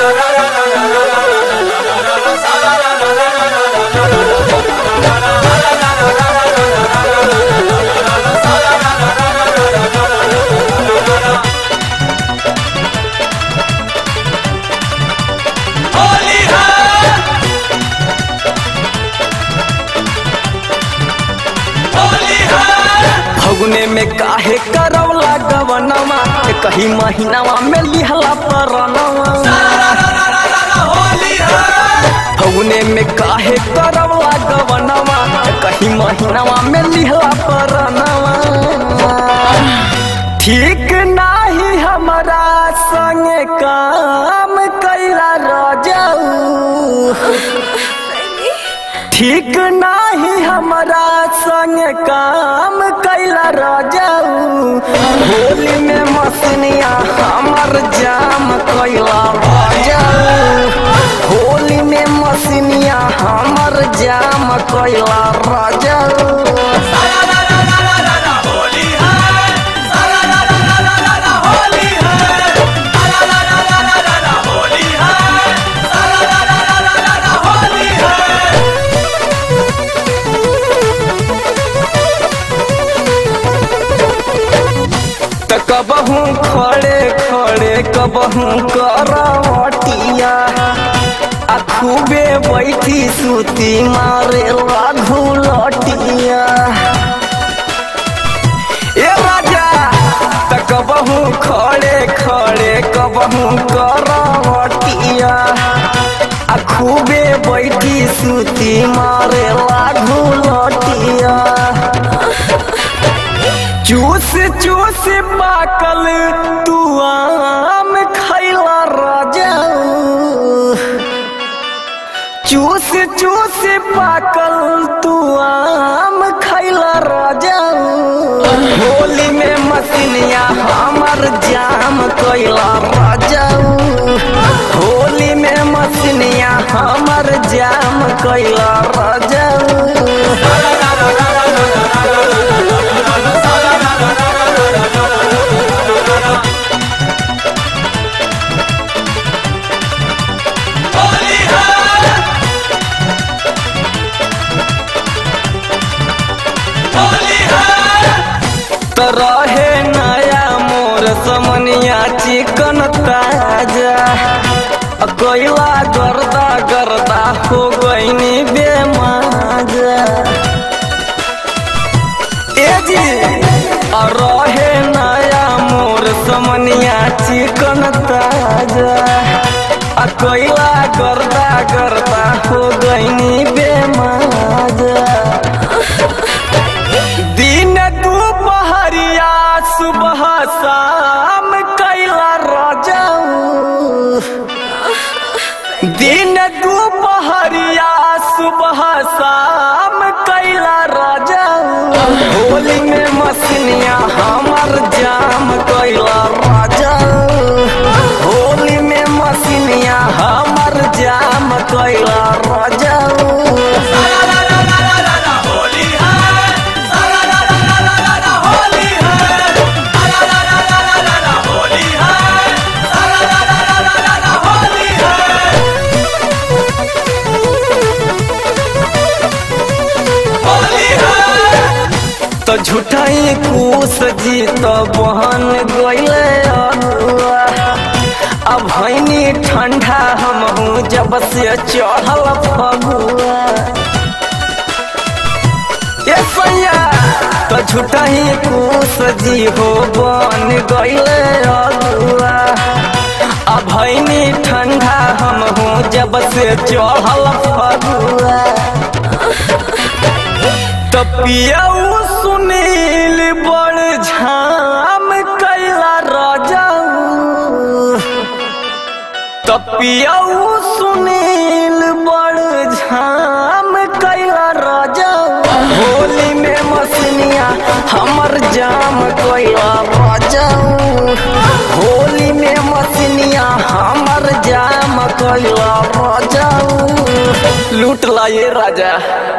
होली है होली है फगुने में काहे करवला गवनवा कहीं महीनावा में लिहला परनवा होली है फगुने में काहे करवला गवनवा कहीं महीनावा में लिहला परनवा ठीक नाही हमारा संग काम कैला रजाऊ ठीक नाही हमारा संग काम कैला रजाऊ होली में मसनिया हमर जाम कैला रजाऊ होली में मसनिया हमर जाम कैला रजाऊ होली है होली है होली है होली है त कबहू खड़े खड़े कबहू करवटिया आ खूबे बैठी सूती मारे लाघू लटिया ए राजा त कबहू खड़े खड़े कबहू करवटिया आ खूबे बैठी सूती मारे लाघू लटिया चूस चूस पाकल तू आम खैला राजा चूस चूस पाकल तू आम खैला राजा होली में मसनिया हमर जाम कैला राजा होली में मसनिया हमर जाम कैला राजा होली है होली है त रहे नया मोर समनिया चिकन ताजा अ कोइला गर्दा गर्दा हो गईनी बेमाजा ए जी अ रहे नया मोर समनिया चिकन ताजा अ कोइला गर्दा गर्दा हो गईनी बेमाजा दिन दुपहरिया सुबह शाम कैला रजाऊ दिन दुपहरिया सुबह शाम कैला रजाऊ होली में मसनिया हमर जाम कैला रजाऊ होली में मसनिया हमर जाम कैला रजाऊ होली है होली है होली है होली है होली है तो झूठाई कुस जी तो बहन गईले अगुआ अब भैनी ठंडा हम हूँ जब से चढ़ल फगुआ ये सैया तो झूठाई कुस जी हो बन गईले अगुआ अब भैनी ठंडा हम हूँ जब से चढ़ल फगुआ तपियाऊ सुनील बड़ झाम कैला राजाऊ तपियाऊ सुनील बड़ झाम कैला राजाऊ होली में मसनिया हमर जाम कैला राजाऊ होली में मसनिया हमर जाम कैला राजाऊ लूट ला ये राजा